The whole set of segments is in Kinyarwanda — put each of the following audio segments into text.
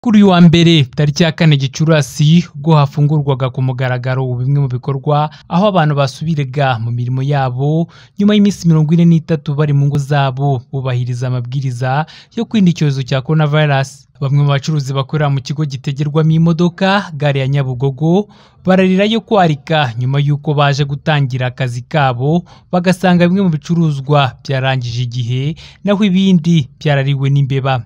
Kuri uyu wa mbere tariki ya kane Gicurasi ubwo hafungurwaga ku mugaragaro bimwe mu bikorwa aho abantu basubiraga mu mirimo yabo nyuma y'iminsi mirongo ine n'itatu bari mu ngo zabo bubahiriza amabwiriza yo kwirinda icyorezo cya Corona virus. Bamwe mu bacuruzi bakorera mu kigo gitegerwamo imodoka gare ya Nyabugogo bararirayo kwarika nyuma y'uko baje gutangira akazi kabo bagasanga bimwe mu bicuruzwa byarangije igihe naho ibindi byarariwe n'imbeba.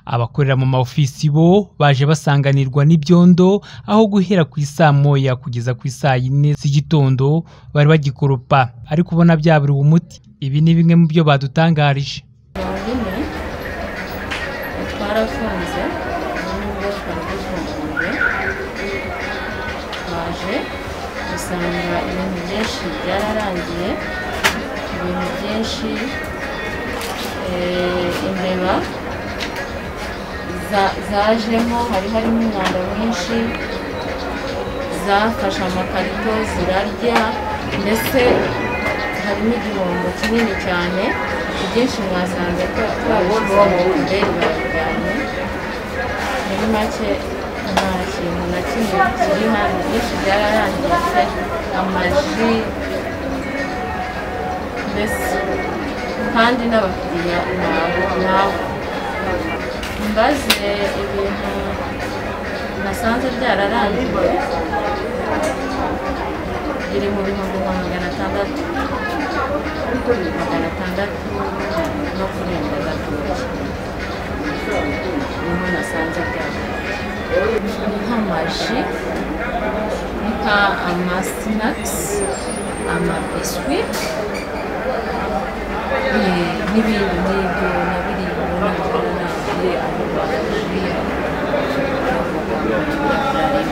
Abakorera mu ma ofisi bo baje basanganirwa n'ibyondo aho guhera ku isaa moya kugeza ku isaa yine z'igitondo bari bagikoropa ariko ubona byaburiwe umuti. Ibi ni bimwe mu byo badutangarije. mirongo ine twarafunze n'ubwo twari dufunguye twaje dusanga ibintu byinshi byararangiye ibintu byinshi eh, imbeba za- zajemo hari harimo umwanda mwinshi zafashe amakarito zirarya mbese harimo igihombo kinini cyane ibyinshi mwasanze ko twabishyize mu ndege babijyanye muri make nta kintu na kimwe kiri hano byinshi byararangiritse amaji mbese kandi n'abakiriya nabo nabo mbaze ibintu nasanze byararangiye biri mu bihumbi nka magana atandatu magana atandatu no kurenga gatoki niho nasanze byararangiye ni nk'amaji ni nka amasinakisi amabiswi eh, n'ibindi n'ibyo nabiriye nabyo narangiye aho baje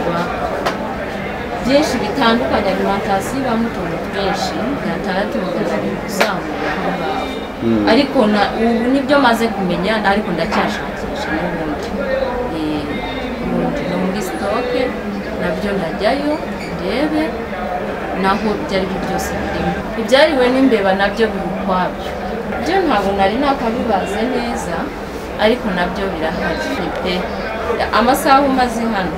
byinshi bitandukanye alimantasiyo ibamo utuntu twinshi gatandatu bakazajya kuzamura aho ngaho ariko na- ubu nibyo maze kumenya ariko ndacyashakisha n'ubundi Eh, ubundi no muri sitoke nabyo ndajyayo ndebe naho ibyo ari byo byose birimo ibyariwe n'imbeba nabyo biri ukwabyo byo ntabwo nari nakabibaze neza ariko nabyo birahari pe amasaha umaze hano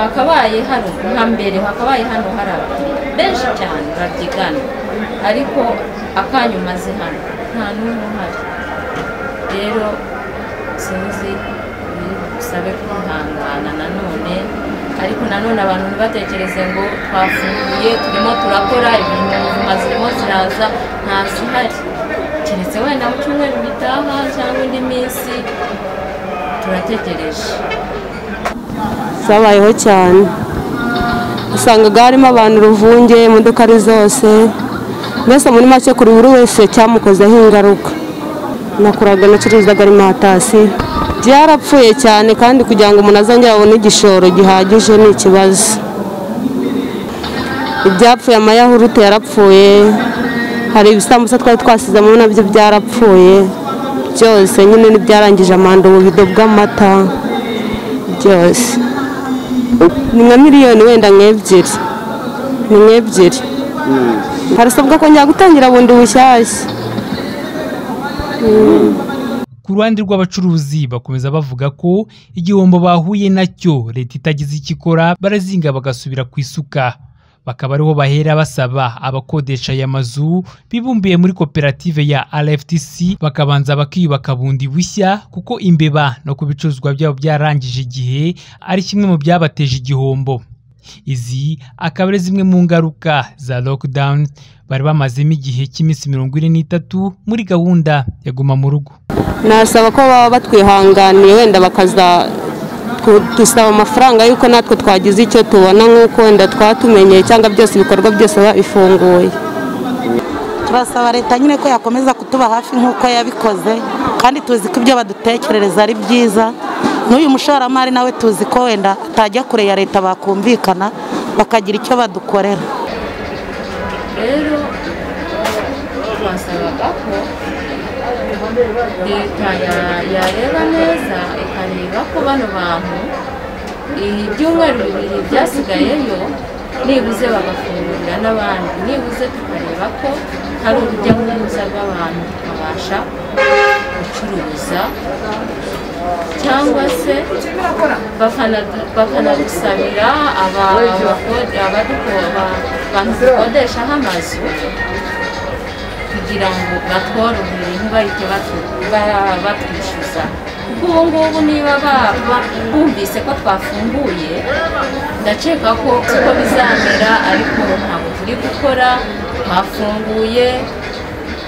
hakabaye hano nka mbere hakabaye hano hari abakiriya benshi cyane babyigana ariko akanyu umaze hano nta n'umwe uhari rero sinzi bisabe kwihangana nanone ariko nanone abantu ntibatekereze ngo twafunguye turimo turakora ibintu ubuzima zirimo ziraza nta zihari keretse wenda mu cyumweru gitaha cyangwa indi minsi turategereje zabayeho cyane usangaga harimo abantu uruvunge imodoka ari zose mbese muri make kuri buri wese cyamukozeho ingaruka nakuraga nacuruzaga alimantasiyo byarapfuye cyane kandi kugira ngo umuntu azongere abone igishoro gihagije ni ikibazo ibyapfuye amayahurute yarapfuye hari ibisambusa twari twasizemo nabyo byarapfuye byose nyine n'ibyarangije amanda ububido bw'amata byose ni nka miliyoni wenda nk'ebyiri ni nk'ebyiri harasabwa kongera gutangira bundi bushyashya Ku ruhande rw'abacuruzi bakomeza bavuga ko igihombo bahuye nacyo leta itagize icyo ikora barazinga bagasubira ku isuka bakaba ariho bahera basaba abakodesha aya mazu bibumbiye muri koperative ya RFTC bakabanza bakiyubaka bundi bushya kuko imbeba no ku bicuruzwa byabo byarangije igihe ari kimwe mu byabateje igihombo izi akaba ari zimwe mu ngaruka za lockdown bari bamazemo igihe cy'iminsi mirongo ine n'itatu muri gahunda ya guma mu rugo nasaba ko baba batwihanganiye wenda bakaza tu- dusaba amafaranga y'uko natwe twagize icyo tubona nk'uko wenda twatumenyeye cyangwa byose ibikorwa byose babifunguye turasaba leta nyine ko yakomeza kutuba hafi nk'uko yabikoze kandi tuzi ko ibyo badutekerereza ari byiza n'uyu mushoramari nawe tuzi ko wenda atajya kure ya leta bakumvikana bakagira icyo badukorera rero twasabaga ko leta ya- yareba neza ikareba ko bano bantu ibyumweru bibiri byasigayeyo nibuze bagafungurira n'abandi nibuze tukareba ko hari urujya n'uruza rw'abantu tukabasha gucuruza cyangwa se bakana- bakanadusabira aba- abakode- abaduko- aba- abantu dukodeshaho amazu kugira ngo batworohere ntibahite batu- ba- batwishyuza kuko ubu ngubu niba ba- ba- bumvise ko twafunguye ndakeka ko uko bizamera ariko ntabwo turi gukora twafunguye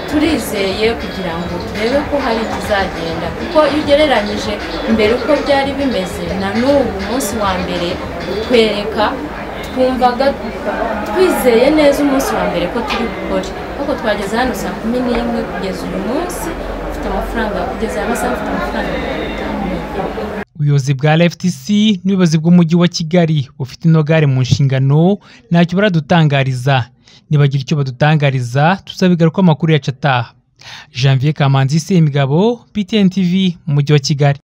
turizeye kugira ngo turebe ko hari ikizagenda kuko iyo ugereranyije mbere uko byari bimeze na n'ubu umunsi wa mbere utwereka twumvaga twizeye neza umunsi wa mbere ko turi bukore ariko twageze hano saa kumi n'imwe kugeza uyu munsi mfite amafaranga kugeza aya masaha mfite amafaranga mirongo itanu ubuyobozi bwa RFTC n'ubuyobozi bw'umujyi wa Kigali bufite ino gare mu nshingano ntacyo baradutangariza nibagira icyo badutangariza tuzabigaruka amakuru yacu ataha Janvier Kamanzi Semigabo PTN TV mu mujyi wa Kigali